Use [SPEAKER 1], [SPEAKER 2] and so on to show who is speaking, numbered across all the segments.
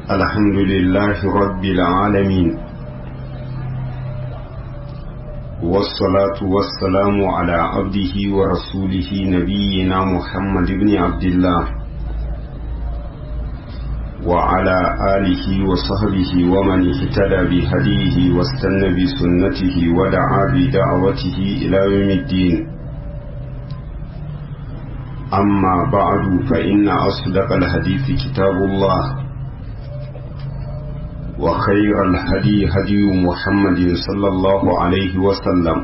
[SPEAKER 1] الحمد لله رب العالمين والصلاة والسلام على عبده ورسوله نبينا محمد بن عبد الله وعلى آله وصحبه ومن اهتدى بهديه واستنى بسنته ودعا بدعوته إلى يوم الدين أما بعد فإن أصدق الحديث كتاب الله وخير الهدي هدي محمد صلى الله عليه وسلم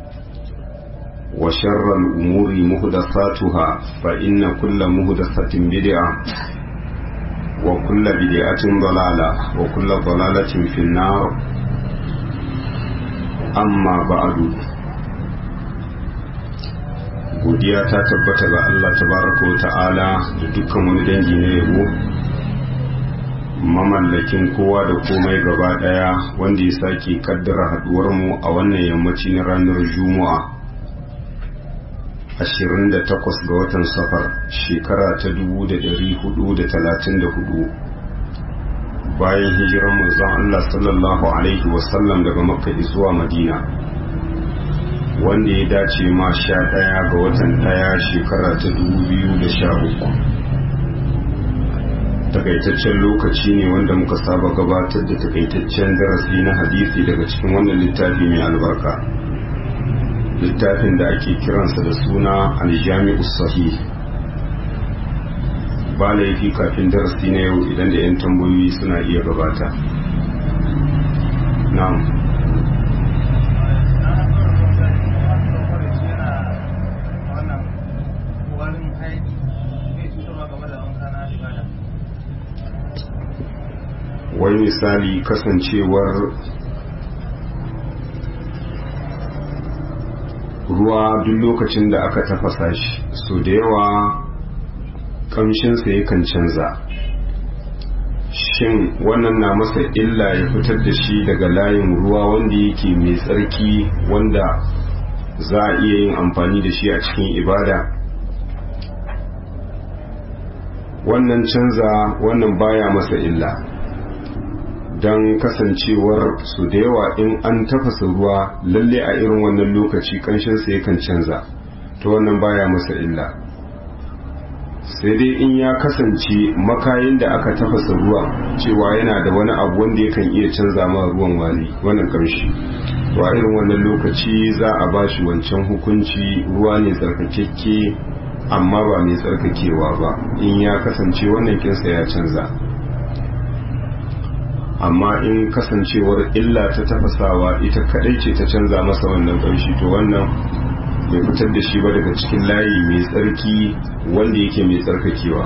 [SPEAKER 1] وشر الأمور مهدثاتها فإن كل مهدثة بدعة وكل بدعة ضلالة وكل ضلالة في النار أما بعد godiya ta tabbata ga Allah tabaraka wa ta'ala da dukkan wani dangi na yabo mamallakin kowa da komai gaba daya wanda ya sake kaddara haduwar mu a wannan yammaci na ranar juma'a 28 ga watan safar shekara ta 1434 bayan hijiran manzon Allah sallallahu alaihi wasallam daga makka zuwa madina wanda ya dace ma sha ɗaya ga watan ɗaya shekara ta dubu biyu da sha uku takaitaccen lokaci ne wanda muka saba gabatar da takaitaccen darasi na hadisi daga cikin wannan littafi mai albarka littafin da ake kiransa da suna aljami'u sahih ba laifi kafin darasi na yau idan da 'yan tambayoyi suna iya gabata na'am wai misali kasancewar ruwa duk lokacin da aka tafasa shi so da yawa kamshinsa yakan canza shin wannan na masa illa ya fitar da shi daga layin ruwa wanda yake mai tsarki wanda za a iya yin amfani da shi a cikin ibada wannan canza wannan baya masa illa don kasancewar su da yawa in an tafasa ruwa lalle a irin wannan lokaci kanshinsa yakan canza ta wannan baya masa illa sai dai in ya kasance makayin da aka tafasa ruwa cewa yana da wani abu wanda yakan iya canza ma ruwan wari wannan kamshi to a irin wannan lokaci za a ba shi wancan hukunci ruwa ne tsarkakekke amma ba mai tsarkakewa ba in ya kasance wannan kinsa ya canza amma in kasancewar illa ta tafasawa ita kadai ce ta canza masa wannan ƙanshi to wannan bai fitar da shi ba daga cikin layi mai tsarki wanda yake mai tsarkakewa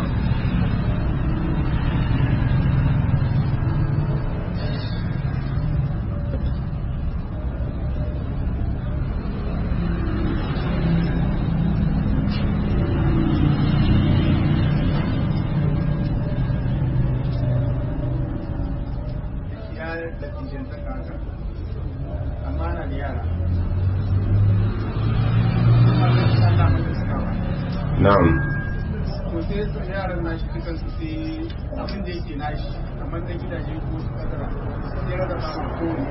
[SPEAKER 1] na'am
[SPEAKER 2] to sai su yaran nashi dukan su sai abin da yake nashi kamar na gidaje ko su kadara sai rada ba ma kowane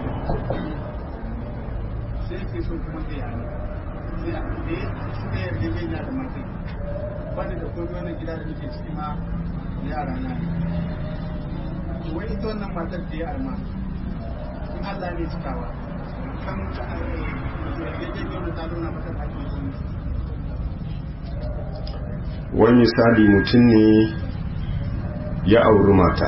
[SPEAKER 2] sai ke so kuma zai yana sai a da suka yarda zai na da matai bani da komai wannan gida da nake ciki ma yara na ne wai ita wannan matar da ya arma in Allah ne cikawa kan yarjejeniyar da ta nuna mata haƙƙi
[SPEAKER 1] wani misali mutum ne ya auri mata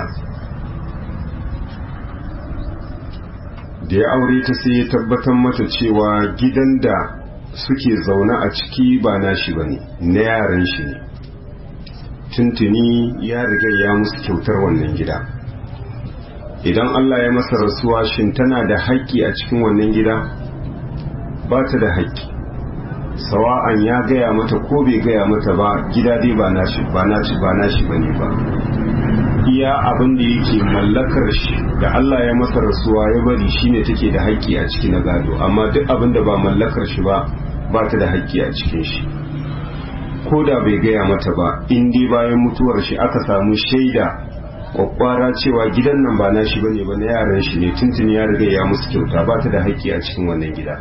[SPEAKER 1] da ya aure ta sai ya tabbatar mata cewa gidan da suke zaune a ciki ba nashi ba ne na yaran shi ne tuntuni ya riga ya musu kyautar wannan gida idan Allah ya masa rasuwa shin tana da haƙƙi a cikin wannan gida ba ta da haƙƙi sawa'an ya gaya mata ko bai gaya mata ba gida dai ba nashi ba nashi ba nashi bane ba iya abin da yake mallakar shi da Allah ya masa rasuwa ya bari shine take da haƙƙi a ciki na gado amma duk abin da ba mallakar shi ba ba ta da haƙƙi a cikin shi ko da bai gaya mata ba in dai bayan mutuwar shi aka samu shaida kwakwara cewa gidan nan ba nashi bane ba na yaran shi ne tuntuni ya riga ya musu kyauta ba ta da haƙƙi a cikin wannan gida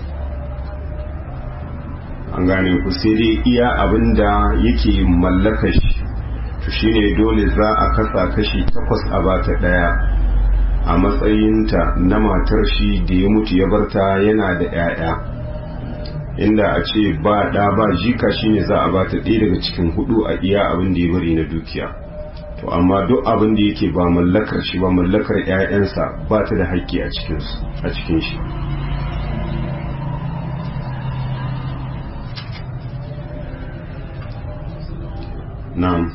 [SPEAKER 1] an gane ku sai dai iya abin da yake mallaka shi to shine dole za a kasa kashi takwas a bata ɗaya a matsayinta na matar shi da ya mutu ya barta yana da 'ya'ya inda a ce ba ɗa ba jika shine za a bata ɗaya daga cikin hudu a iya abin da ya bari na dukiya to amma duk abin da yake ba mallakar shi ba mallakar 'ya'yansa ba ta da haƙƙi a cikin shi na'am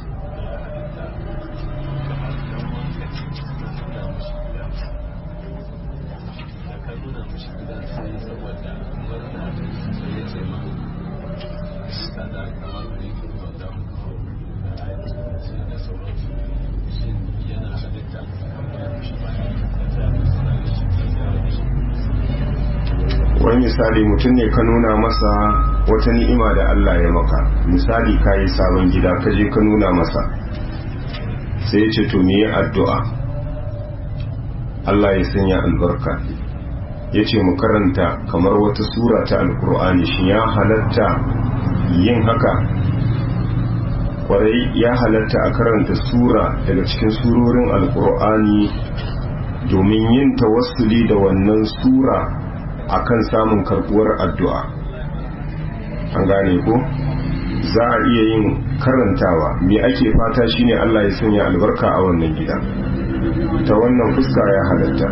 [SPEAKER 1] wani misali mutum ne ka nuna masa wata ni'ima da Allah ya maka misali ka yi sabon gida ka je ka nuna masa sai ya ce to me addu'a Allah ya sanya albarka ya ce mu karanta kamar wata sura ta alkur'ani shi ya halatta yin haka kwarai ya halatta a karanta sura daga cikin surorin alkur'ani domin yin tawassuli da wannan sura akan samun karbuwar addu'a an gane ko za a iya yin karantawa me ake fata shine Allah ya sanya albarka a wannan gida ta wannan fuska ya halatta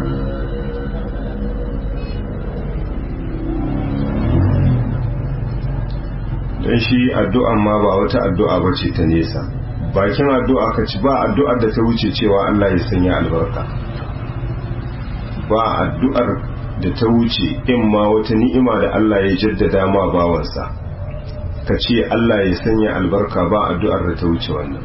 [SPEAKER 1] don shi addu'an ma ba wata addu'a ba ce ta nesa bakin addu'a ka ci ba addu'ar da ta wuce cewa Allah ya sanya albarka ba addu'ar da ta wuce in ma wata ni'ima da Allah ya jaddada ma bawansa ka ce Allah ya sanya albarka ba addu'ar da ta wuce wannan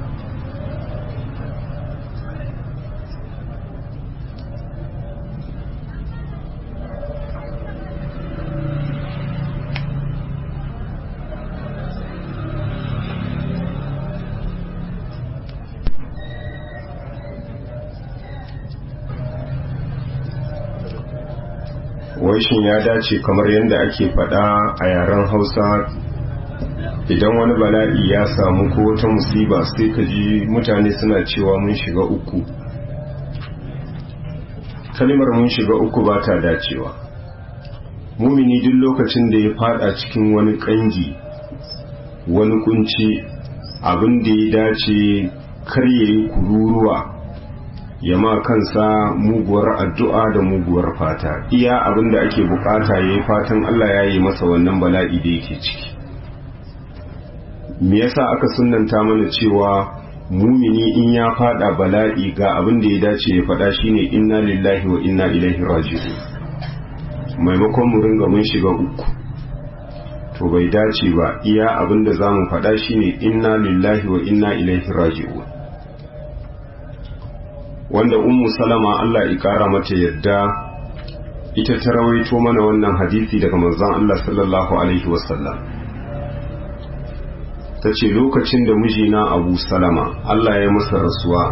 [SPEAKER 1] shin ya dace kamar yadda ake faɗa a yaren hausa idan wani bala'i ya samu ko wata musiba sai ka ji mutane suna cewa mun shiga uku kalimar mun shiga uku ba ta dacewa mumini duk lokacin da ya fada cikin wani kangi wani kunci abin da ya dace kar ya yi kururuwa ya ma kansa muguwar addu'a da muguwar fata iya abin da ake bukata ya yi fatan Allah ya yi masa wannan bala'i da yake ciki me yasa aka sunanta mana cewa mumini in ya fada bala'i ga abin da ya dace ya fada shine inna lillahi wa inna ilaihi raji'un maimakon mu ringa mun shiga uku to bai dace ba iya abin da zamu fada shine inna lillahi wa inna ilaihi raji'un wanda ummu salama Allah ya kara mata yadda ita ta rawaito mana wannan hadisi daga manzon Allah sallallahu alaihi wasallam ta ce lokacin da mijina abu salama Allah ya masa rasuwa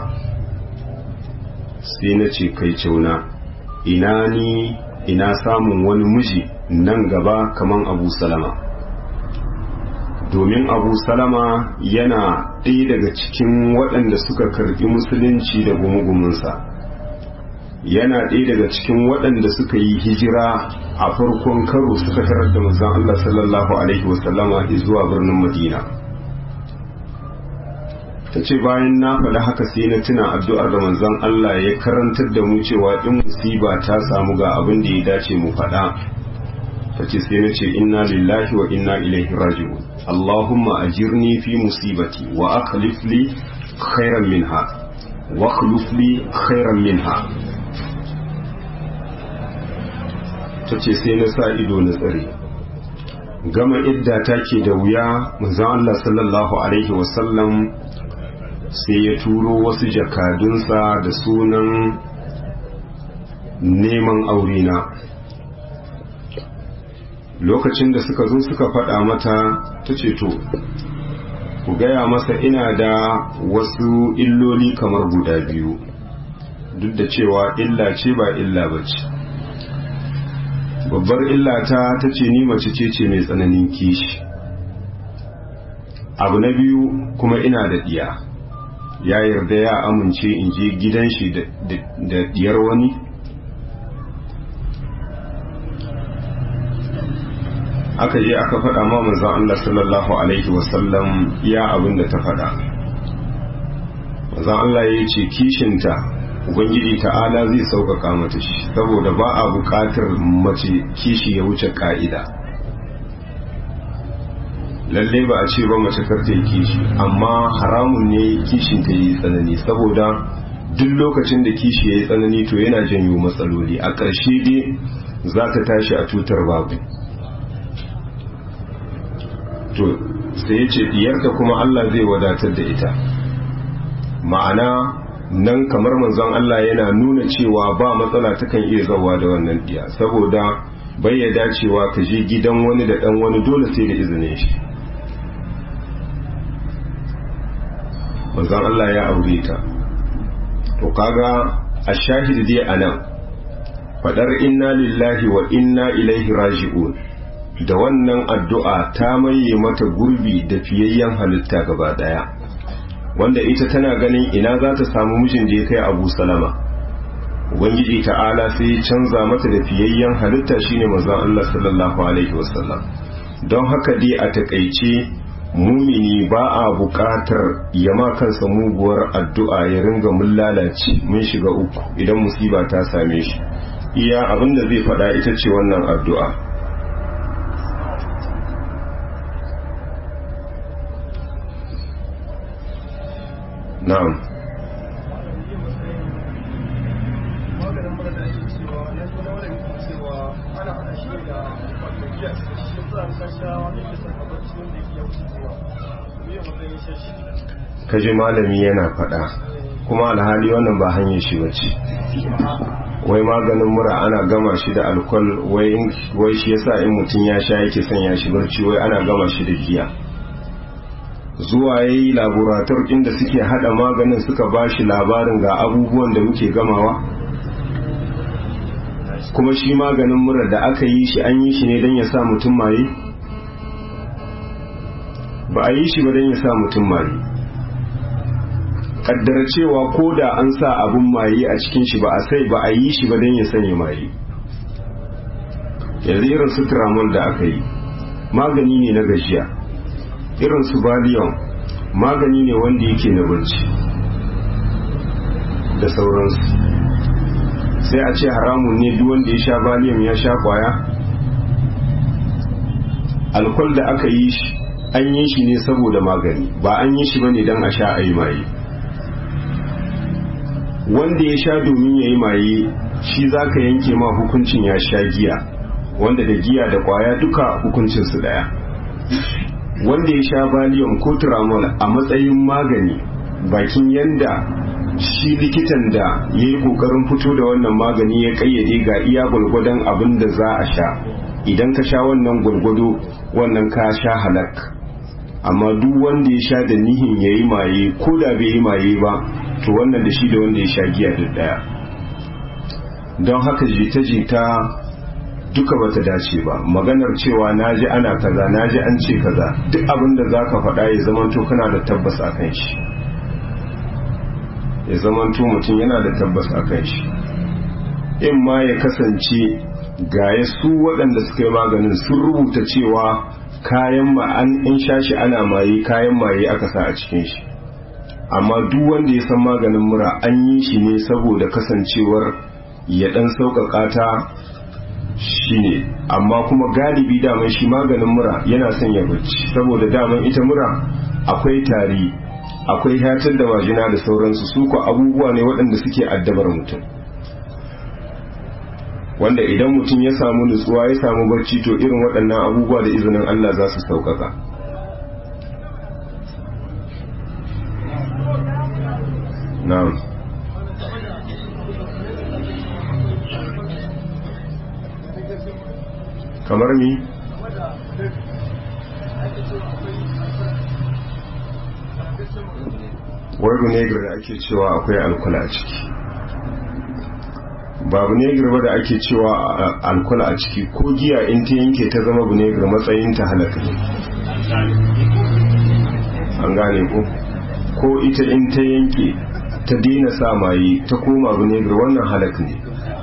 [SPEAKER 1] sai na ce kai cauna ina ni ina samun wani miji nan gaba kaman abu salama domin abu salama yana ɗaya daga cikin waɗanda suka karɓi musulunci da gumugumunsa yana ɗaya daga cikin waɗanda suka yi hijira a farkon karo suka tarar da manzon Allah sallallahu alaihi wasallama zuwa birnin madina ta ce bayan na faɗi haka sai na tuna addu'ar da manzon Allah ya karantar da mu cewa in musiba ta samu ga abin da ya dace mu faɗa ta ce sai na ce inna lillahi wa inna ilaihi raji'un Allahumma ajirni fi musibati wa akhlif li khairan minha wa akhlif li khairan minha ta ce sai na sa ido na tsare gama idda take da wuya manzon Allah sallallahu alaihi wasallam sai ya turo wasu jakadunsa da sunan neman aurena lokacin da suka zo suka faɗa mata ta ce to ku gaya masa ina da wasu illoli kamar guda biyu duk da cewa illa ce ba illa ba ce babbar illa ta ta ce ni mace ce ce mai tsananin kishi abu na biyu kuma ina da diya ya yarda ya amince in je gidan shi da diyar wani aka je aka faɗa ma manzon Allah sallallahu alaihi wasallam ya abin da ta faɗa manzon Allah ya ce kishinta ubangiji ta'ala zai sauƙaƙa mata shi saboda ba a buƙatar mace kishi ya wuce ƙa'ida lalle ba a ce ba mace karta yi kishi amma haramun ne kishin ta yi tsanani saboda duk lokacin da kishi ya yi tsanani to yana janyo matsaloli a ƙarshe dai za ta tashi a tutar babu to sai ya ce diyarta kuma Allah zai wadatar da ita ma'ana nan kamar manzon Allah yana nuna cewa ba matsala takan iya zawa da wannan diya saboda bai ya dacewa ka je gidan wani da dan wani dole sai da izinin shi manzon Allah ya aure ta to kaga a shahidi dai anan fadar inna lillahi wa inna ilaihi raji'un da wannan addu'a ta maye mata gurbi da fiyayyen halitta gaba daya wanda ita tana ganin ina za ta samu mijin da ya kai abu salama ubangiji ta'ala sai ya canza mata da fiyayyen halitta shine manzon Allah sallallahu alaihi wasallam don haka dai a takaice mumini ba a buƙatar yama kansa muguwar addu'a ya ringa mun lalace mun shiga uku idan musiba ta same shi iya abinda zai faɗa ita ce wannan addu'a na'am kaji malami yana faɗa kuma alhali wannan ba hanyar shi bace wai maganin mura ana gama shi da alkol wai shi yasa in mutum ya sha yake son ya shi barci wai ana gama shi da giya zuwa ya yi laborator inda suke hada maganin suka ba shi labarin ga abubuwan da muke gamawa kuma shi maganin mura da aka yi shi an yi shi ne don ya sa mutum maye ba a yi shi ba don ya sa mutum maye kaddara cewa ko da an sa abun maye a cikin shi ba a sai ba a yi shi ba don ya sanya maye yanzu irin su tramol da aka yi magani ne na gajiya irin su valium magani ne wanda yake na barci da sauransu sai a ce haramun ne duk wanda ya sha valium ya sha kwaya alkol da aka yi shi an yi shi ne saboda magani ba an yi shi ba ne don a sha a yi maye wanda ya sha domin ya yi maye shi za ka yanke ma hukuncin ya sha giya wanda da giya da kwaya duka hukuncinsu daya wanda ya sha valium ko tramol a matsayin magani bakin yanda shi likitan da ya yi kokarin fito da wannan magani ya kayyade ga iya gwalgwadon abin da za a sha idan ka sha wannan gwalgwado wannan ka sha halak amma duk wanda ya sha da nihin ya yi maye ko da bai yi maye ba to wannan da shi da wanda ya sha giya duk daya don haka jita-jita duka bata dace ba maganar cewa naji ana kaza naji an ce kaza duk abin da zaka faɗa ya zamanto kana da tabbas a kan shi ya zamanto mutum yana da tabbas a kan shi in ma ya kasance gaya su waɗanda suka yi maganin sun rubuta cewa kayan ma an in sha shi ana maye kayan maye aka sa a cikin shi amma duk wanda ya san maganin mura an yi shi ne saboda kasancewar ya ɗan sauƙaƙa ta shine amma kuma galibi daman shi maganin mura yana son ya bacci saboda daman ita mura akwai tari akwai hatar da majina da sauransu su ko abubuwa ne waɗanda suke addabar mutum wanda idan mutum ya samu nutsuwa ya samu barci to irin waɗannan abubuwa da izinin Allah za su sauƙaƙa na'am kamar mi wai vinegar da ake cewa akwai alkul a ciki ba vinegar ba da ake cewa alkul a ciki ko giya in ta yanke ta zama vinegar matsayin ta halaka ne an gane ko ko ita in ta yanke ta daina sa maye ta koma vinegar wannan halak ne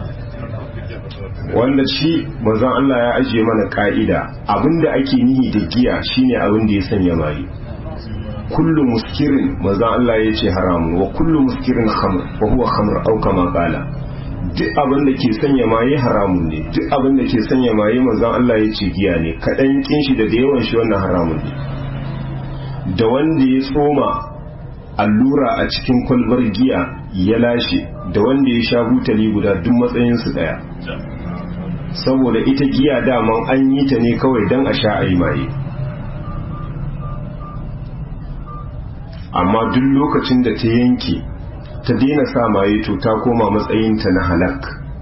[SPEAKER 1] wanda shi manzon Allah ya ajiye mana ka'ida abinda ake nihi da giya shine abin da ya sanya maye kullu muskirin manzon Allah ya ce haramun wa kullu muskirin khamr wa huwa khamr aw kama qala duk abin da ke sanya maye haramun ne duk abin da ke sanya maye manzon Allah ya ce giya ne kadan kin shi da da yawan shi wannan haramun ne da wanda ya tsoma allura a cikin kwalbar giya ya lashe da wanda ya sha butali guda duk matsayinsu daya saboda ita giya daman an yi ta ne kawai don a sha a yi maye amma duk lokacin da ta yanke ta daina sa maye to ta koma matsayinta na halak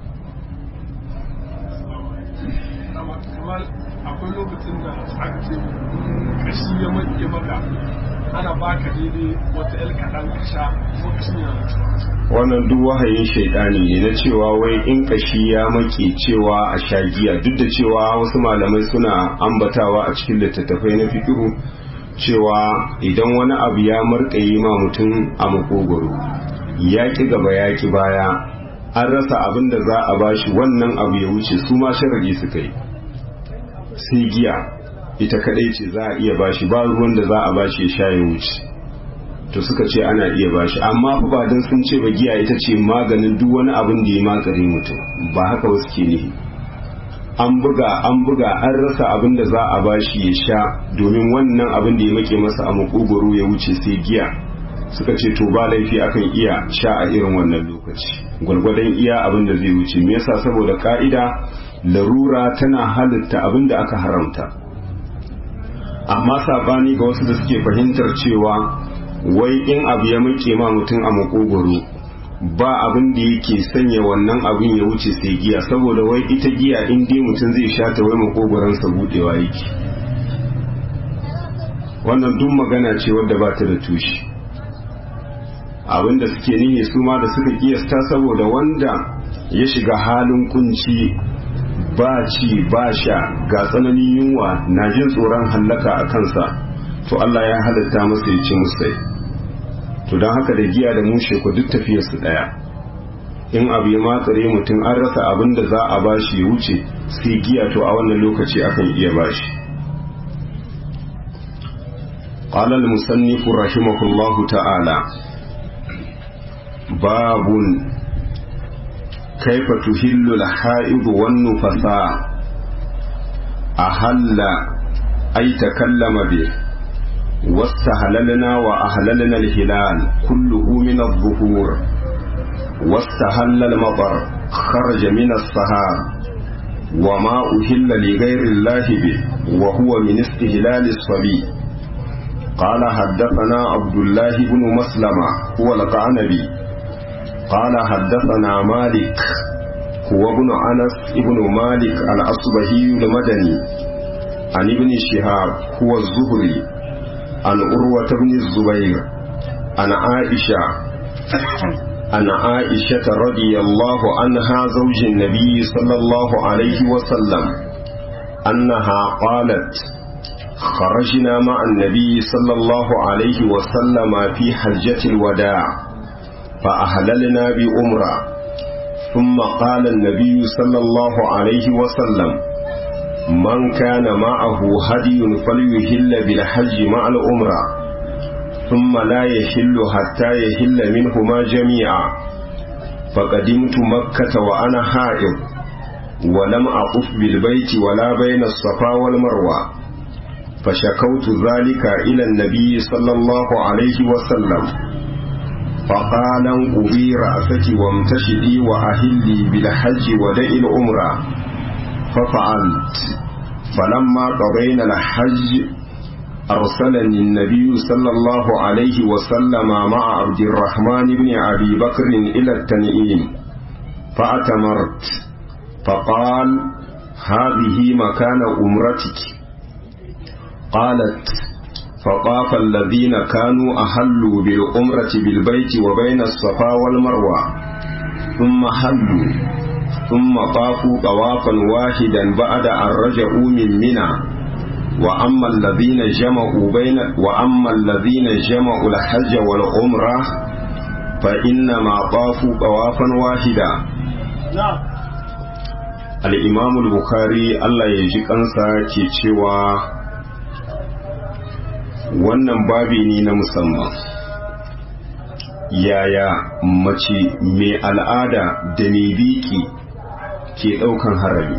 [SPEAKER 3] akwai lokacin da aka ce kashi ya maƙe maka ana baka daidai wata yar kaɗan ka sha ko kashin yana
[SPEAKER 1] wannan duk wahayin shaidani ne na cewa wai in kashi ya make cewa a sha giya duk da cewa wasu malamai suna ambatawa a cikin littattafai na fikiru cewa idan wani abu ya markaye ma mutum a makogoro ya ki gaba ya ki baya an rasa abin da za a bashi wannan abu ya wuce su ma sharadi suka yi sai giya ita kadai ce za a iya bashi ba ruwan da za a bashi ya sha ya wuce to suka ce ana iya bashi amma fa ba dan sun ce ba giya ita ce maganin duk wani abin da ya makare mutum ba haka wasu ke nihi an buga an buga an rasa abin da za a bashi ya sha domin wannan abin da ya make masa a makogoro ya wuce sai giya suka ce to ba laifi akan iya sha a irin wannan lokaci gwargwadon iya abin da zai wuce me yasa saboda ka'ida larura tana halitta abin da aka haramta amma sabani ga wasu da suke fahimtar cewa wai in abu ya muke ma mutum a makogoro ba abin da yake sanya wannan abin ya wuce sai giya saboda wai ita giya in dai mutum zai sha ta wai makogoransa budewa yake wannan duk magana ce wadda ba ta da tushe abin da suke nihi su ma da suka kiyasta saboda wanda ya shiga halin kunci ba ci ba sha ga tsananin yunwa na jin tsoron hallaka a kansa to Allah ya halatta masa ya ci musai to don haka da giya da mushe ku duk tafiyar su daya in abu ya matsare mutum an rasa abin da za a bashi ya wuce sai giya to a wannan lokaci akan iya bashi قال المصنف رحمه الله تعالى باب كيف تهل الحائض والنفساء أهل أي تكلم به واستهللنا وأهللنا الهلال كله من الظهور واستهل المطر خرج من السهار وما أهل لغير الله به وهو من استهلال الصبي قال حدثنا عبد الله بن مسلمة هو القعنبي قال حدثنا مالك هو ابن أنس ابن مالك الأصبهي المدني عن ابن شهاب هو الزهري عن أروة بن الزبير عن عائشة عن عائشة رضي الله عنها زوج النبي صلى الله عليه وسلم أنها قالت خرجنا مع النبي صلى الله عليه وسلم في حجة الوداع فأهللنا بأمرة ثم قال النبي صلى الله عليه وسلم من كان معه هدي فليهل بالحج مع الأمرة ثم لا يحل حتى يحل منهما جميعا فقدمت مكة وأنا حائض ولم أطف بالبيت ولا بين الصفا والمروة فشكوت ذلك إلى النبي صلى الله عليه وسلم فقال انقضي رأسك وامتشدي وأهلي بالحج ودع الأمرة ففعلت فلما قضينا الحج أرسلني النبي صلى الله عليه وسلم مع عبد الرحمن بن أبي بكر إلى التنعيم فأتمرت فقال هذه مكان أمرتك قالت فطاف الذين كانوا أهلوا بالعمرة بالبيت وبين الصفا والمروة ثم حلوا ثم طافوا طوافا واحدا بعد أن رجعوا من منى وأما الذين جمعوا بين وأما الذين جمعوا الحج والعمرة فإنما طافوا طوافا واحدا الإمام البخاري الله يجي kansa ke cewa wannan babi ne na musamman yaya mace mai al'ada da mai biki ke ɗaukan harami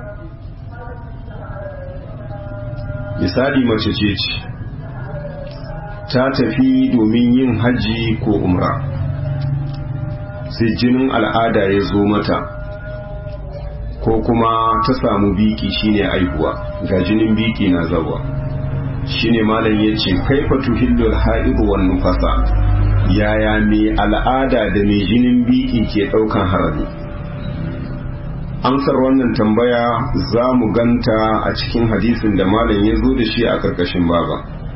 [SPEAKER 1] misali mace ce ce ta tafi domin yin hajji ko umra sai jinin al'ada ya zo mata ko kuma ta samu biki shine aihuwa ga jinin biki na zawa shine malam ya ce kaifa tuhillul ha'idu wan nufasa yaya mai al'ada da mai jinin biki ke ɗaukan harami amsar wannan tambaya za mu ganta a cikin hadisin da malam ya zo da shi a ƙarƙashin baba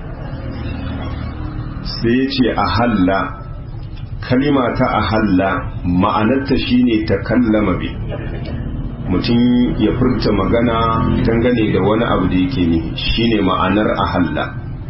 [SPEAKER 1] sai ya ce a halla kalima ta a halla ma'anarta shine ta kallama bi mutum ya furta magana dangane da wani abu da yake ne shine ma'anar a halla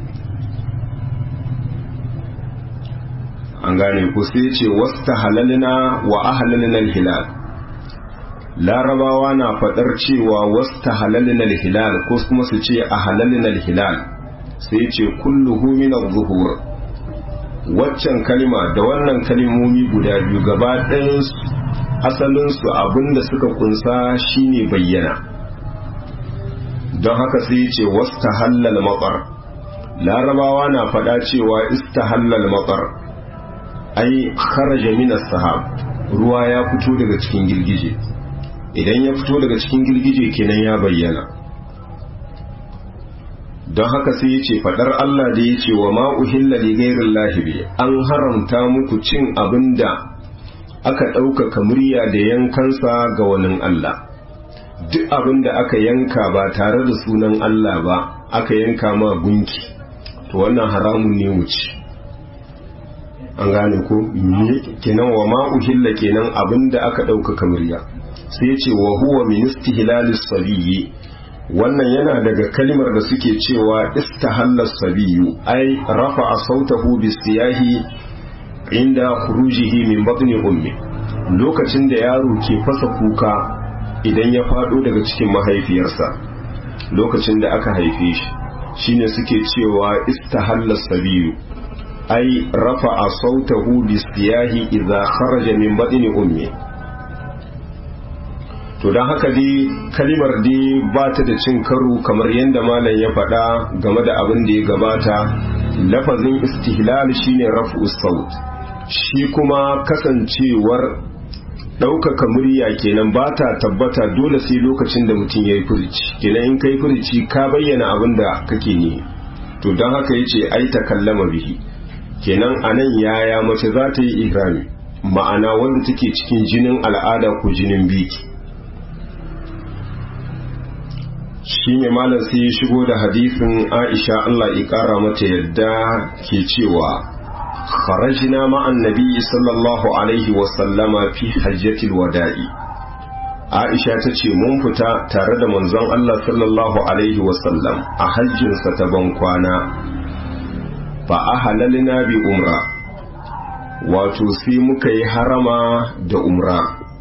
[SPEAKER 1] an gane ku sai ce wasta halalina wa ahalalina hilal larabawa na fadar cewa wasta halalina hilal ko kuma su ce ahalalina hilal sai ce kulluhu min zuhur waccan kalima da wannan kalimomi guda biyu gaba ɗayan asalinsu abinda suka kunsa shine bayyana don haka sai ce wasta halal matsar larabawa na fada cewa istahallal matsar ai kharaja minas sahab ruwa ya fito daga cikin girgije idan ya fito daga cikin girgije kenan ya bayyana don haka sai ya ce fadar Allah da ya ce wa ma'uhilla li gairin lahibi an haramta muku cin abin da aka ɗaukaka murya da yankansa ga wani Allah duk abin da aka yanka ba tare da sunan Allah ba aka yanka ma gunki to wannan haramun ne wuce an gane ko kenan wa ma'uhilla kenan abin da aka ɗaukaka murya sai ya ce wa huwa min istihlalis sabiyyi wannan yana daga kalmar da suke cewa istahalla sabiyu ai rafa'a sautahu bisiyahi inda khurujihi min batni ummi lokacin da yaro ke fasa kuka idan ya fado daga cikin mahaifiyarsa lokacin da aka haife shi shine suke cewa istahalla sabiyu ai rafa'a sautahu bisiyahi idza kharaja min batni ummi to don haka dai kalimar dai ba ta da cin karo kamar yadda malam ya faɗa game da abin da ya gabata lafazin istihlal shine raf'u saut shi kuma kasancewar ɗaukaka murya kenan ba ta tabbata dole sai lokacin da mutum ya yi furici kenan in kai furici ka bayyana abin da kake ne to don haka ya ce ai ta kallama bihi kenan a nan yaya mace za ta yi ihrami ma'ana wanda take cikin jinin al'ada ko jinin biki shi ne malam sai ya shigo da hadisin aisha Allah ya kara mata yadda ke cewa kharajna ma'an nabi sallallahu alaihi wa sallama fi hajjatil wada'i aisha ta ce mun fita tare da manzon Allah sallallahu alaihi wa sallam a hajjinsa ta ban kwana fa ahalalna bi umra wato sai muka yi harama da umra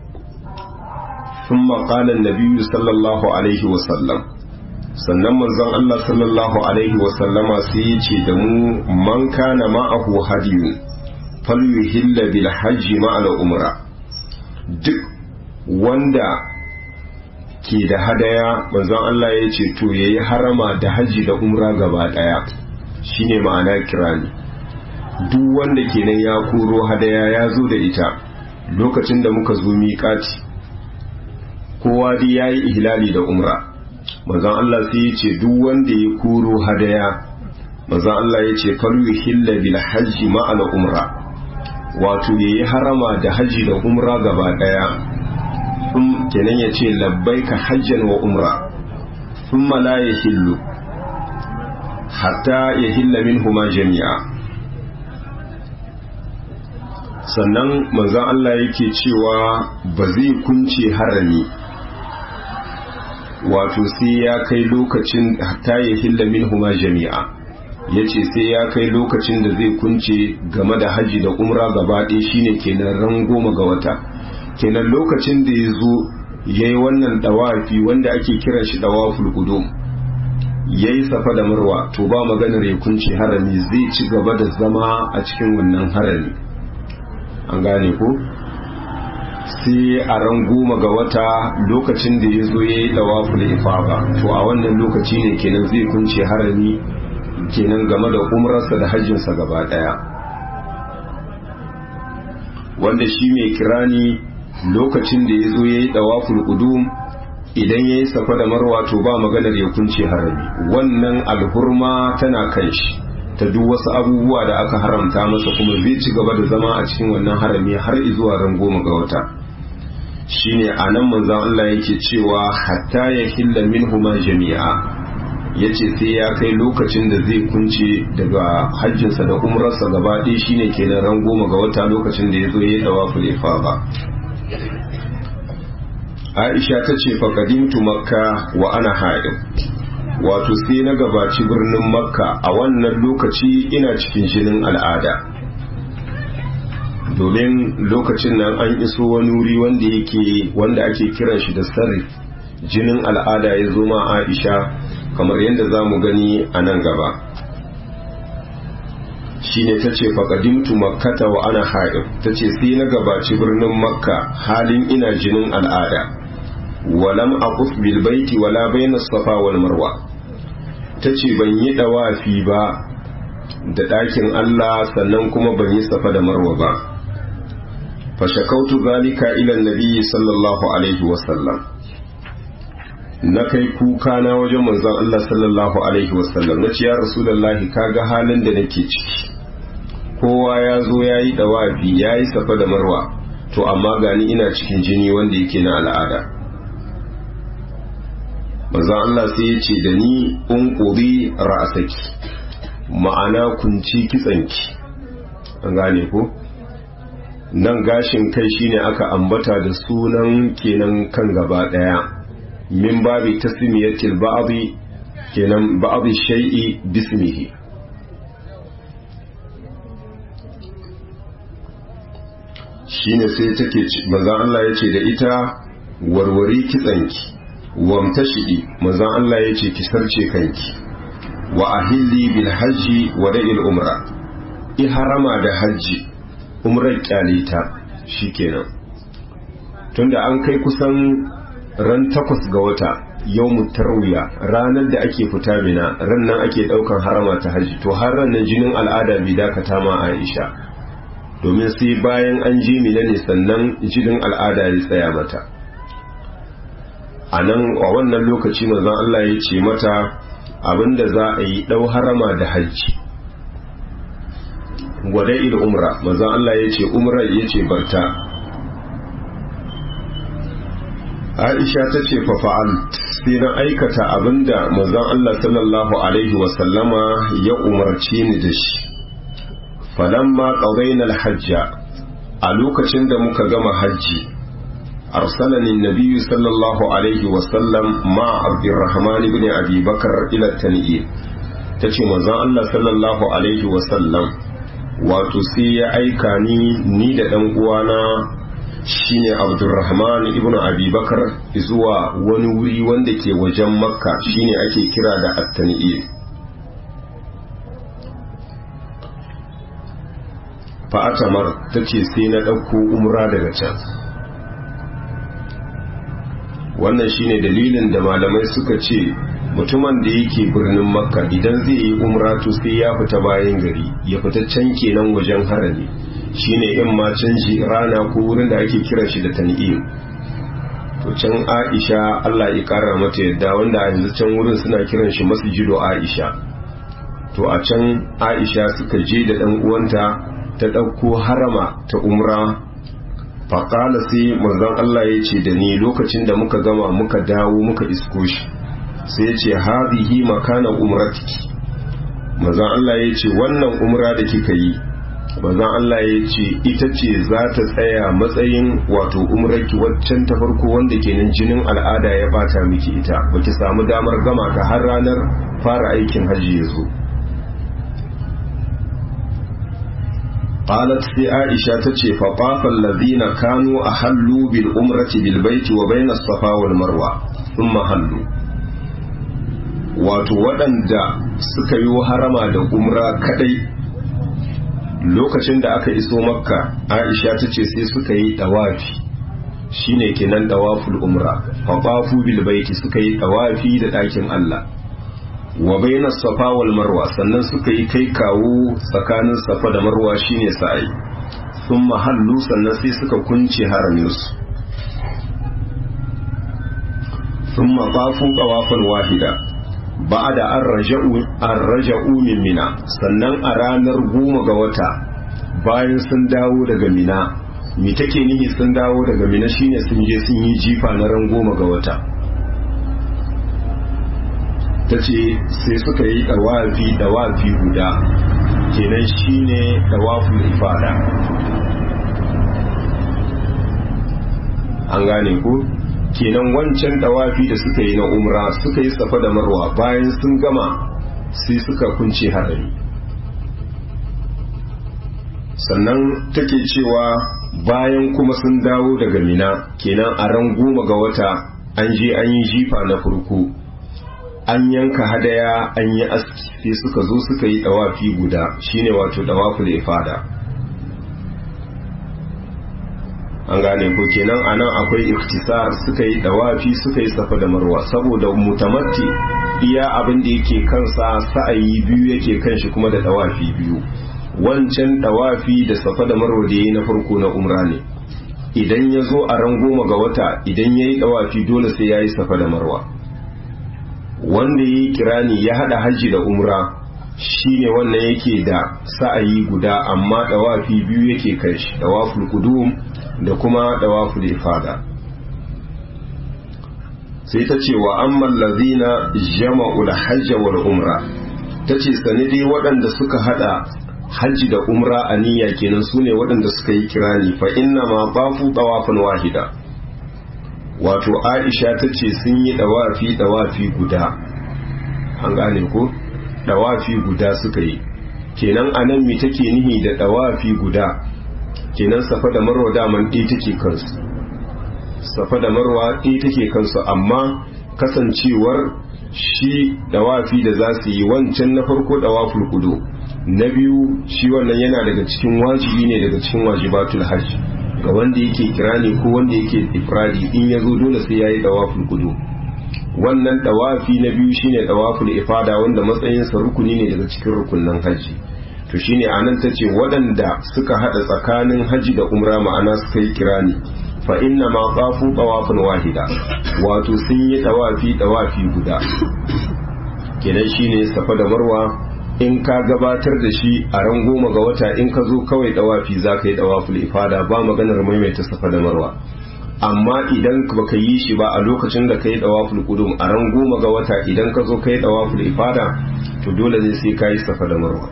[SPEAKER 1] ثم قال النبي صلى الله عليه وسلم sannan manzon Allah sallallahu alaihi wasallama sai ya ce da mu man kana ma'ahu hadiyun falyuhilla bil hajji ma'al umra duk wanda ke da hadaya manzon Allah ya ce to yayi harama da haji da umra gaba daya shine ma'ana kirani duk wanda kenan ya koro hadaya ya zo da ita lokacin da muka zo miƙati kowa dai yayi ihlali da umra manzon Allah sai ya ce duk wanda ya kuro hadaya manzon Allah ya ce falu hilla bil hajji ma'al umra wato yayi harama da haji da umra gaba daya um kenan ya ce labbaika hajjan wa umra thumma la yahillu hatta ya hilla minhuma jami'a sannan manzan Allah yake cewa ba zai kunce harami wato sai ya kai lokacin hatta ya hilla minhuma jami'a ya ce sai ya kai lokacin da zai kunce game da haji da umra gaba ɗaya shine kenan ran goma ga wata kenan lokacin da ya zo ya yi wannan dawafi wanda ake kiran shi dawaful qudum ya yi safa da marwa to ba maganar ya kunce harami zai ci gaba da zama a cikin wannan harami an gane ko sai a ran goma ga wata lokacin da ya zo ya yi dawaful ifaba to a wannan lokaci ne kenan zai kunce harami kenan game da umrarsa da hajjinsa gaba daya wanda shi mai kirani lokacin da ya zo ya yi dawaful qudum idan ya yi safa da marwa to ba maganar ya kunce harami wannan alhurma tana kan shi ta duk wasu abubuwa da aka haramta masa kuma zai ci gaba da zama a cikin wannan harami har zuwa ran goma ga wata shine a nan manzon Allah yake cewa hatta ya hilla minhuma jami'a yace sai ya kai lokacin da zai kunce daga hajjinsa da umrarsa gaba ɗaya shine kenan ran goma ga wata lokacin da ya zo ya dawa fulefa ba Aisha ta ce faƙadimtu makka wa ana haɗin wato sai na gabaci birnin makka a wannan lokaci ina cikin jinin al'ada domin lokacin nan an iso wani wuri wanda yake wanda ake kiran shi da sarri jinin al'ada ya zo ma aisha kamar yadda za mu gani a nan gaba shine ta ce faƙadimtu makkata wa ana haɗin ta ce sai na gabaci birnin makka halin ina jinin al'ada walam aquf bil baiti wala bayna safa wal marwa tace ban yi dawafi ba da ɗakin Allah sannan kuma ban yi safa da marwa ba fa shakautu zalika ila nabiyyi sallallahu alaihi wa sallam na kai kuka na wajen manzon Allah sallallahu alaihi wa sallam nace ya rasulullahi kaga halin da nake ciki kowa ya zo yayi dawafi yayi safa da marwa to amma gani ina cikin jini wanda yake na al'ada manzon Allah sai ya ce da ni unqudi ra'asaki ma'ana kunci kitsanki an gane ko nan gashin kai shine aka ambata da sunan kenan kan gaba daya min babi tasmiyatil ba'dhi kenan ba'dhi shay'i bismihi shine sai take manzon Allah ya ce da ita warware kitsanki wamtashidi manzon Allah ya ce ki sarce kanki wa ahilli bil hajji wa da'il umra i harama da hajji umrar kyalita shikenan tunda an kai kusan ran takwas ga wata yau tarwiya ranar da ake fita mina ran nan ake daukan harama ta hajji to har ran nan jinin al'ada bai dakata ma Aisha domin sai bayan an ji mina ne sannan jinin al'ada ya tsaya mata a nan a wannan lokaci manzon Allah ya ce mata abinda za a yi ɗau harama da hajji gwada il umra manzon Allah ya ce umra ya ce barta Aisha ta ce fa fa'al sai na aikata abinda manzon Allah sallallahu alaihi wasallama ya umarce ni da shi falamma qadayna al-hajja a lokacin da muka gama hajji أرسلني النبي صلى الله عليه وسلم مع عبد الرحمن بن أبي بكر إلى التنئيل تشي مزان الله صلى الله عليه وسلم وتسي أيكاني نيد أنقوانا shine Abdulrahman ibn Abi Bakar zuwa wani wuri wanda ke wajen Makka shine ake kira da At-Tan'il fa atamar tace sai na ɗauko umra daga can wannan shine dalilin da malamai suka ce mutumin da yake birnin makka idan zai yi umra to sai ya fita bayan gari ya fita can kenan wajen harami shine in ma canji rana ko wurin da ake kiran shi da tan'im to can aisha Allah ya kara mata yadda wanda a yanzu can wurin suna kiran shi masjidu aisha to a can aisha suka je da dan uwanta ta ɗauko harama ta umra faƙala sai manzon Allah ya ce da ni lokacin da muka gama muka dawo muka isko shi sai ya ce hazihi makana umratiki manzon Allah ya ce wannan umra da kika yi manzon Allah ya ce ita ce za ta tsaya matsayin wato umrarki waccan ta farko wanda kenan jinin al'ada ya bata miki ita baki samu damar gama ta har ranar fara aikin hajji ya zo قالت في عائشة تشي فطاف الذين كانوا أحلوا بالأمرة بالبيت وبين الصفا والمروة ثم حلوا wato waɗanda suka yi harama da umra kadai lokacin da aka iso makka aisha ta ce sai suka yi ɗawafi shine kenan ɗawaful umra faɓafu bil baiti suka yi ɗawafi da ɗakin allah wa bayna safa wal marwa sannan suka yi kai kawo tsakanin safa da marwa shine sa'i sun mahallu sannan sai suka kunce haraminsu sun maɓafu ƙawafan wahida ba da an raja'u min mina sannan a ranar goma ga wata bayan sun dawo daga mina mi take nihi sun dawo daga mina shine sun je sun yi jifa na ran goma ga wata ta ce sai suka yi ɗawafi ɗawafi guda kenan shine ɗawafin ifada an gane ku kenan wancan ɗawafi da suka yi na umra suka yi safa da marwa bayan sun gama sai suka kunce harari sannan take cewa bayan kuma sun dawo daga mina kenan a ran goma ga wata an je an yi jifa na farko an yanka hadaya an yi aski sai suka zo suka yi dawafi guda shine wato dawaful ifada an gane ko kenan anan akwai iktisar suka yi dawafi suka yi safa da marwa saboda mutamatti iya abin da yake kansa sa'ayi biyu yake kan shi kuma da dawafi biyu wancan dawafi da safa da marwa da yayi na farko na umra ne idan ya zo a ran goma ga wata idan ya yi dawafi dole sai ya yi safa da marwa wanda ya yi kirani ya hada hajji da umra shine wannan yake da sa'ayi guda amma dawafi biyu yake kai shi dawaful qudum da kuma dawaful ifada sai ta ce wa amman lazina jama'ul hajj wal umra ta ce sani dai waɗanda suka hada hajji da umra a niyya kenan sune waɗanda suka yi kirani fa inna ma bafu dawafan wahida wato aisha ta ce sun yi dawafi dawafi guda an gane ko dawafi guda suka yi kenan anan me take nihi da dawafi guda kenan safa da marwa daman ɗaya take kansu safa da marwa ɗaya take kansu amma kasancewar shi dawafi da za su yi wancan na farko dawaful kudu na biyu shi wannan yana daga cikin wajibi ne daga cikin wajibatul hajj ga wanda yake kirani ko wanda yake ifradi in ya zo dole sai ya yi dawaful kudu wannan dawafi na biyu shine dawaful ifada wanda matsayinsa rukuni ne daga cikin rukunan hajji to shine anan ta ce waɗanda suka haɗa tsakanin hajji da umra ma'ana suka yi kirani fa inna ma qafu tawafin wahida wato sun yi tawafi tawafi guda kenan shine safa da marwa in ka gabatar da shi a ran goma ga wata in ka zo kawai tawafi za ka yi tawaful ifada ba maganar maimaita safa da marwa amma idan baka yi shi ba a lokacin da ka yi tawaful qudum a ran goma ga wata idan ka zo ka yi tawaful ifada to dole ne sai ka yi safa da marwa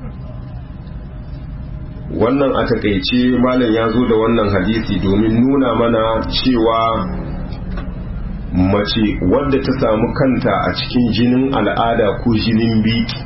[SPEAKER 1] wannan a takaice malam ya zo da wannan hadisi domin nuna mana cewa mace wadda ta samu kanta a cikin jinin al'ada ko jinin biki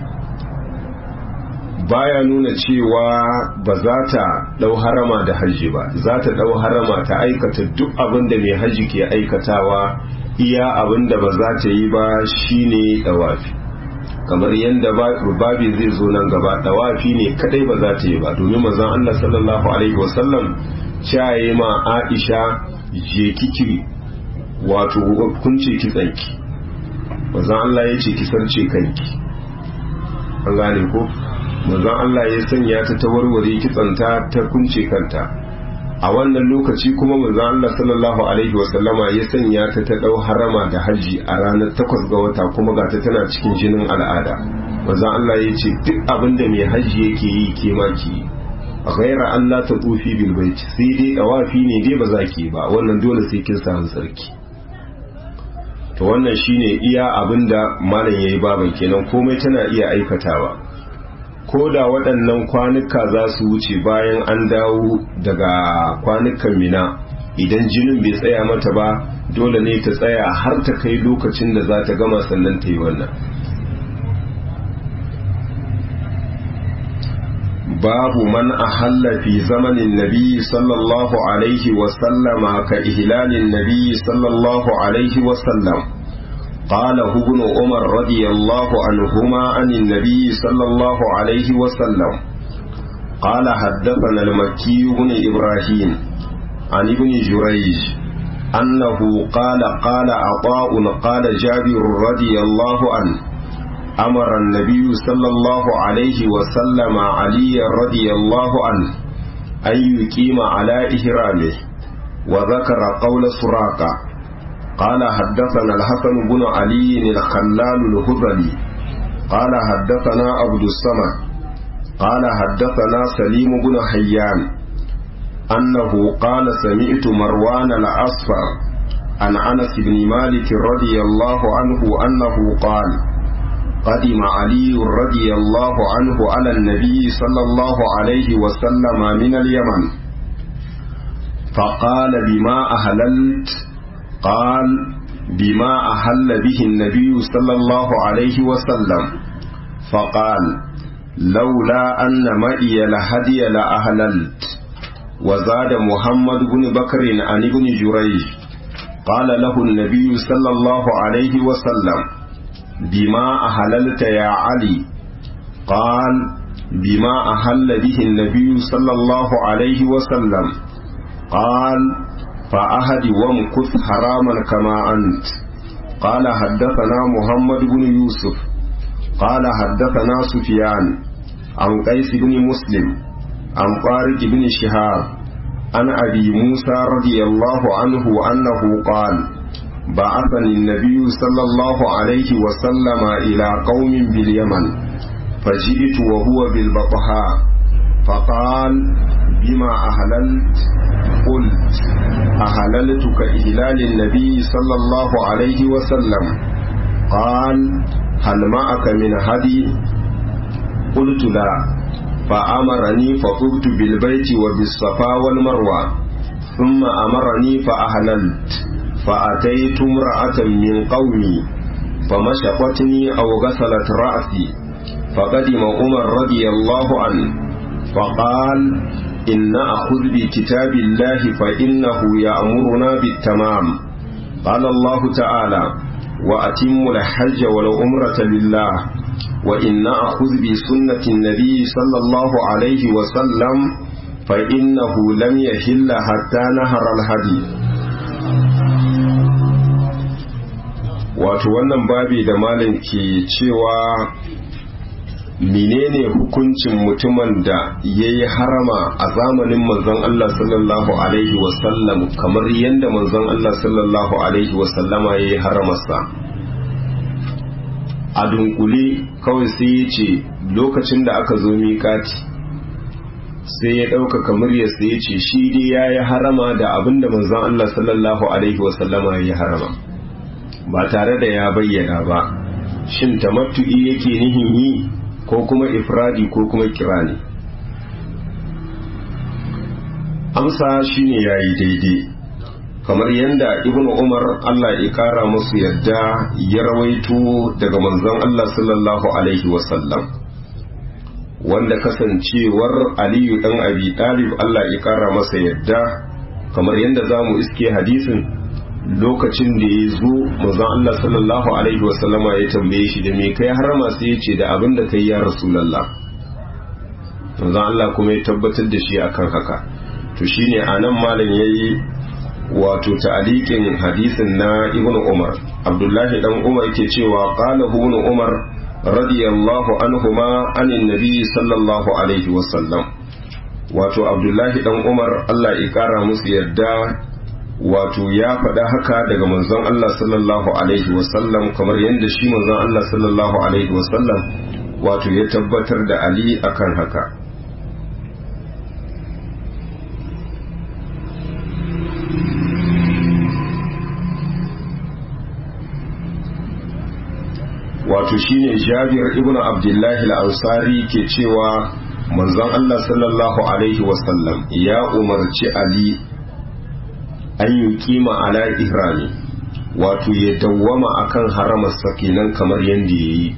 [SPEAKER 1] baya nuna cewa ba za ta ɗau harama da hajji ba za ta ɗau harama ta aikata duk abin da mai hajji ke aikatawa iya abin da ba za ta yi ba shine ɗawafi kamar yadda babi zai zo nan gaba dawafi ne kadai ba za ta yi ba domin manzon Allah sallallahu alaihi wasallam caye ma Aisha je kiki wato kunce kitsanki manzon Allah ya ce ki sarce kanki an gane ko manzon Allah ya sanya ta ta warware kitsanta ta kunce kanta a wannan lokaci kuma manzon Allah sallallahu alaihi wasallama ya sanya ta ta dau harama da haji a ranar takwas ga wata kuma ga ta tana cikin jinin al'ada manzon Allah ya ce duk abin da mai haji yake yi ke ma ki ghaira Allah ta tufi bil bait sai dai dawafi ne dai ba za ki ba wannan dole sai kin samu sarki to wannan shine iya abin da malam yayi baban kenan komai tana iya aikatawa ko da waɗannan kwanuka za su wuce bayan an dawo daga kwanukan mina idan jinin bai tsaya mata ba dole ne ta tsaya har ta kai lokacin da za ta gama sannan ta yi wannan babu man ahalla fi zamanin nabi sallallahu alaihi wasallama ka ihlalin nabi sallallahu alaihi wasallam قاله ابن عمر رضي الله عنهما عن النبي صلى الله عليه وسلم قال حدثنا المكي بن إبراهيم عن ابن جريج أنه قال قال عطاء قال جابر رضي الله عنه أمر النبي صلى الله عليه وسلم علي رضي الله عنه أن يقيم على إهرامه وذكر قول سراقة قال حدثنا الحسن بن علي الخلال الهذلي قال حدثنا عبد الصمد قال حدثنا سليم بن حيان أنه قال سمعت مروان الأصفر عن أنس بن مالك رضي الله عنه أنه قال قدم علي رضي الله عنه على النبي صلى الله عليه وسلم من اليمن فقال بما أهللت قال بما أهل به النبي صلى الله عليه وسلم فقال لولا أن معي لهدي لأهللت وزاد محمد بن بكر عن ابن جريج قال له النبي صلى الله عليه وسلم بما أهللت يا علي قال بما أهل به النبي صلى الله عليه وسلم قال فأهد وامكث حراما كما أنت قال حدثنا محمد بن يوسف قال حدثنا سفيان عن قيس بن مسلم عن طارق بن شهاب عن أبي موسى رضي الله عنه أنه قال بعثني النبي صلى الله عليه وسلم إلى قوم باليمن فجئت وهو بالبطحاء فقال بما أهللت قلت أهللت كإهلال النبي صلى الله عليه وسلم قال هل معك من هدي قلت لا فأمرني فطبت بالبيت وبالصفا والمروة ثم أمرني فأهللت فأتيت امرأة من قومي فمشقتني أو غسلت رأسي فقدم عمر رضي الله عنه فقال إن أخذ بكتاب الله فإنه يأمرنا بالتمام قال الله تعالى وأتموا الحج والعمرة لله وإن أخذ بسنة النبي صلى الله عليه وسلم فإنه لم يحل حتى نهر الهدي wato wannan babi da malam ke cewa menene hukuncin mutumin da ya yi harama a zamanin manzon Allah sallallahu Alaihi wasallam kamar yadda manzon Allah sallallahu Alaihi wasallama ya yi haramarsa a dunkule kawai sai ya ce lokacin da aka zo miƙati sai ya ɗaukaka muryarsa ya ce shi dai ya yi harama da abin da manzon Allah sallallahu Alaihi wasallama ya yi harama ba tare da ya bayyana ba shin tamattu'i yake nihin yi ko kuma ifradi ko kuma kirani amsa shine yayi daidai kamar yadda ibn umar Allah ya kara musu yadda ya rawaito daga manzon Allah sallallahu alaihi wasallam wanda kasancewar aliyu dan abi talib Allah ya kara masa yadda kamar yadda zamu iske hadisin lokacin da ya zo manzon Allah sallallahu alaihi wasallama ya tambaye shi da me kai harama sai ya ce da abin da kai ya rasulullah manzon Allah kuma ya tabbatar da shi akan haka to shine anan malam yayi wato ta'aliqin hadisin na ibnu umar abdullahi dan umar yake cewa qala ibnu umar radiyallahu anhuma anin nabi sallallahu alaihi wasallam wato abdullahi dan umar Allah ya kara musu yadda wato ya faɗa haka daga manzon Allah sallallahu alaihi wasallam kamar yadda shi manzon Allah sallallahu alaihi wasallam wato ya tabbatar da Ali akan haka wato shine jabir ibn abdullahi al-ansari ke cewa manzon Allah sallallahu alaihi wasallam ya umarci ali an yi kima ala ihrami wato ya dawwama akan haramarsa kenan kamar yadda ya yi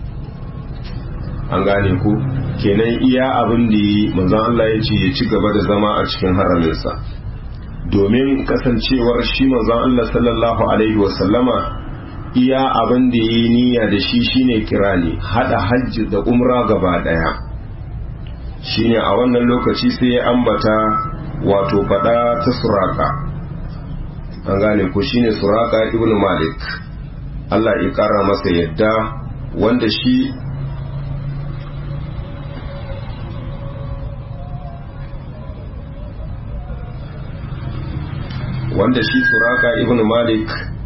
[SPEAKER 1] an gane ku kenan iya abin da yi manzon Allah ya ce ya ci gaba da zama a cikin haraminsa domin kasancewar shi manzon Allah sallallahu alaihi wasallama iya abin da yi niyya da shi shine kirani hada hajji da umra gaba daya shine a wannan lokaci sai ya ambata wato fada ta suraka an gane ko shine suraka ibnu malik Allah ya kara masa yadda wanda shi wanda shi suraka ibnu malik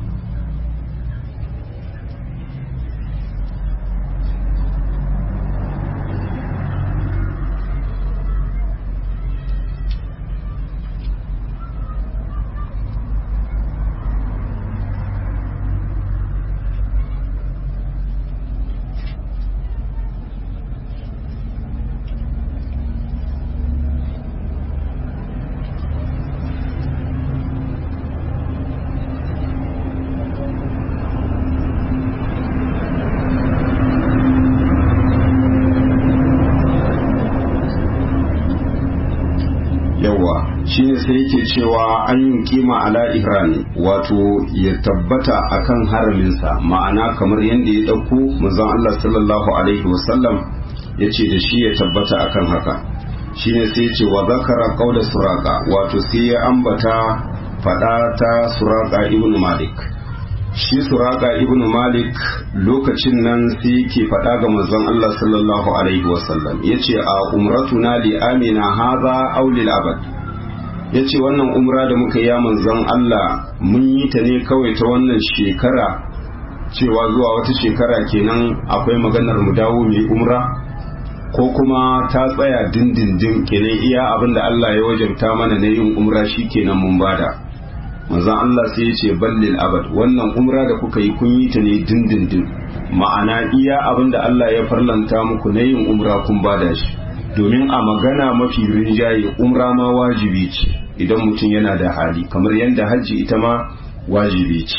[SPEAKER 1] shine sai yake cewa an yi kima ala ihrami wato ya tabbata akan haraminsa ma'ana kamar yadda ya ɗauko manzon Allah sallallahu alaihi wasallam ya ce da shi ya tabbata akan haka shine sai ce wa zakara qaula suraka wato sai ya ambata fada ta suraka ibn malik shi suraka ibn malik lokacin nan sai yake fada ga manzon Allah sallallahu alaihi wasallam yace a umratuna li amina hadha aw lil abad ya ce wannan umra da muka yi manzon Allah mun yi ta ne kawai ta wannan shekara cewa zuwa wata shekara kenan akwai maganar mu dawo mai umra ko kuma ta tsaya dindindin kenan iya abin da Allah ya wajabta mana na yin umra shi kenan mun bada manzon Allah sai ya ce ballil abad wannan umra da kuka yi kun yi ta ne dindindin ma'ana iya abin da Allah ya farlanta muku na yin umra kun bada shi domin a magana mafi rinjaye umra ma wajibi ce idan mutum yana da hali kamar yadda hajji ita ma wajibi ce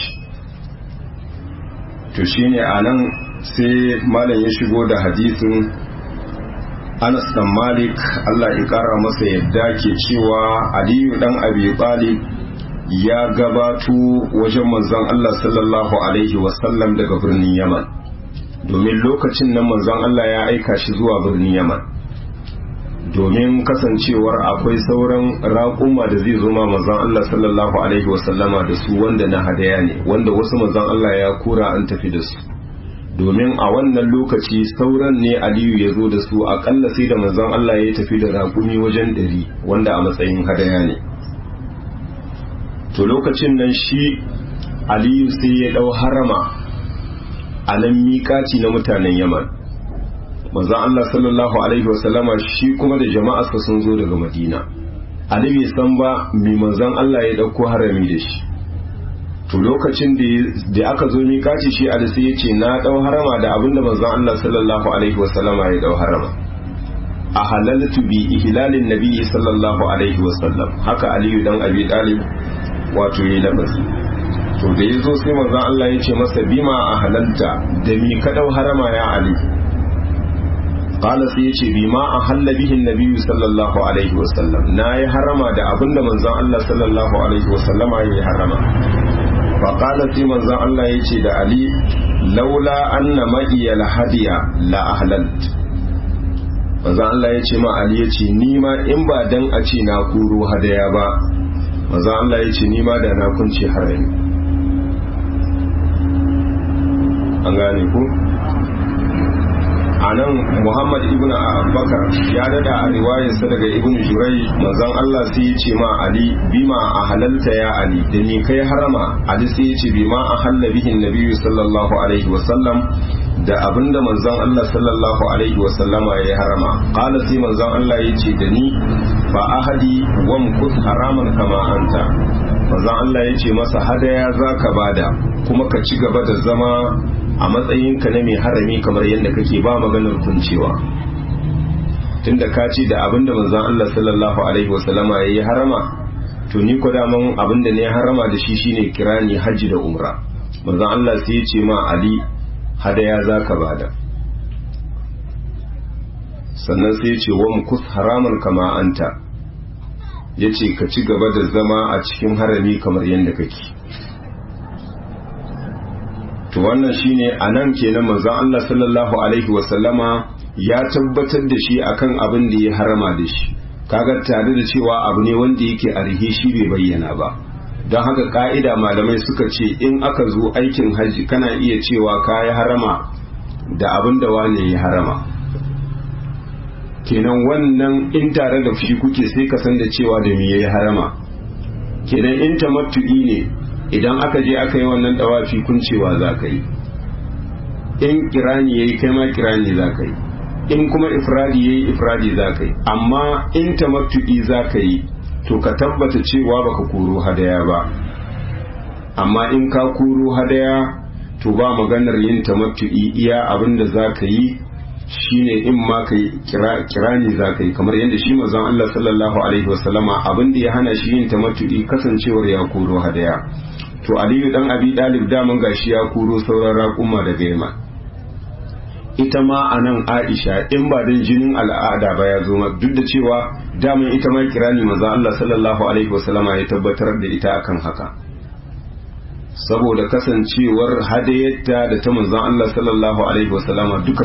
[SPEAKER 1] to shine a nan sai malam ya shigo da hadisin anas dan malik allah ya kara masa yadda ke cewa aliyu dan abi talib ya gabato wajen manzon allah sallallahu alaihi wasallam daga birnin yaman domin lokacin nan manzon allah ya aika shi zuwa birnin yaman domin kasancewar akwai sauran raƙuma da zai zo ma manzon Allah sallallahu alaihi wasallama da su wanda na hadaya ne wanda wasu manzon Allah ya kura an tafi da su domin a wannan lokaci sauran ne Aliyu ya zo da su akalla sai da manzon Allah ya tafi da raƙumi wajen ɗari wanda a matsayin hadaya ne to lokacin nan shi Aliyu sai ya ɗau harama a nan miƙaci na mutanen Yaman manzon Allah sallallahu alaihi wasallama shi kuma da jama'arsa sun zo daga Madina Ali bai san ba mai manzon Allah ya dauko harami da shi to lokacin da aka zo miƙaci shi Ali sai ya ce na dau harama da abinda manzon Allah sallallahu alaihi wasallama ya dau harama a halaltu bi ihlalin nabi sallallahu alaihi wasallam haka Aliyu dan Abi Talib wato yayi lafazi to da yazo sai manzon Allah ya ce masa bima a halalta da mi ka dau harama ya Ali قال sai yace bi ma ahalla bihi nabi sallallahu alaihi wasallam nayi harama da abinda manzon Allah sallallahu alaihi wasallam yayi harama fa qala sai manzon Allah yace da Ali laula anna ma'iya hadiya la ahlalt manzon Allah yace ma Ali yace ni ma in ba dan a ce na kuro hadaya ba manzon Allah yace ni ma da na kunce harami an gane ku a nan muhammad ibn abubakar ya dada a riwayarsa daga ibn jurai manzon allah sai ya ce ma ali bima a halalta ya ali da ni kai harama ali sai ya ce bima a halla bihin nabiyyu sallallahu alaihi wasallam da abinda manzon allah sallallahu alaihi wasallama ya yi harama qala sai manzon allah ya ce da ni fa ahadi wa mukut haraman kama anta manzon allah ya ce masa hadaya zaka bada kuma ka ci gaba da zama a matsayinka na mai harami kamar yadda kake ba maganar kuncewa tunda ka ce da abinda manzon Allah sallallahu alaihi wasallama yayi harama to ni ko daman abinda ne harama da shi shine kirani haji da umra manzon Allah sai ya ce ma Ali hadaya zaka bada sannan sai ya ce wa mukus haraman kama anta yace ka ci gaba da zama a cikin harami kamar yadda kake to wannan shine anan kenan manzon Allah sallallahu alaihi wasallama ya tabbatar da shi akan abin da ya harama da shi kaga tare da cewa abu ne wanda yake a rihe shi bai bayyana ba don haka ka'ida malamai suka ce in aka zo aikin hajji kana iya cewa ka yi harama da abin da wane ya harama kenan wannan in tare da shi kuke sai ka san da cewa da me ya harama kenan in tamattu'i ne idan aka je aka yi wannan dawafi kuncewa za ka yi in kirani yayi kai ma kirani za ka yi in kuma ifradi yayi ifradi za ka yi amma in tamattu'i za ka yi to ka tabbata cewa baka koro hadaya ba amma in ka koro hadaya to ba maganar yin tamattu'i iya abin da za ka yi shine in ma kai kirani za ka yi kamar yadda shi mazan Allah sallallahu alaihi wasallama abin da ya hana shi yin tamattu'i kasancewar ya koro hadaya to aliyu dan abi dalib daman gashi ya koro sauran raƙuma daga yamma ita ma a nan aisha in ba don jinin al'ada ba ya zo duk da cewa daman ita ma kirani maza Allah sallallahu alaihi wasallama ya tabbatar da ita akan haka saboda kasancewar hadayyarta da ta manzon Allah sallallahu alaihi wasallama duka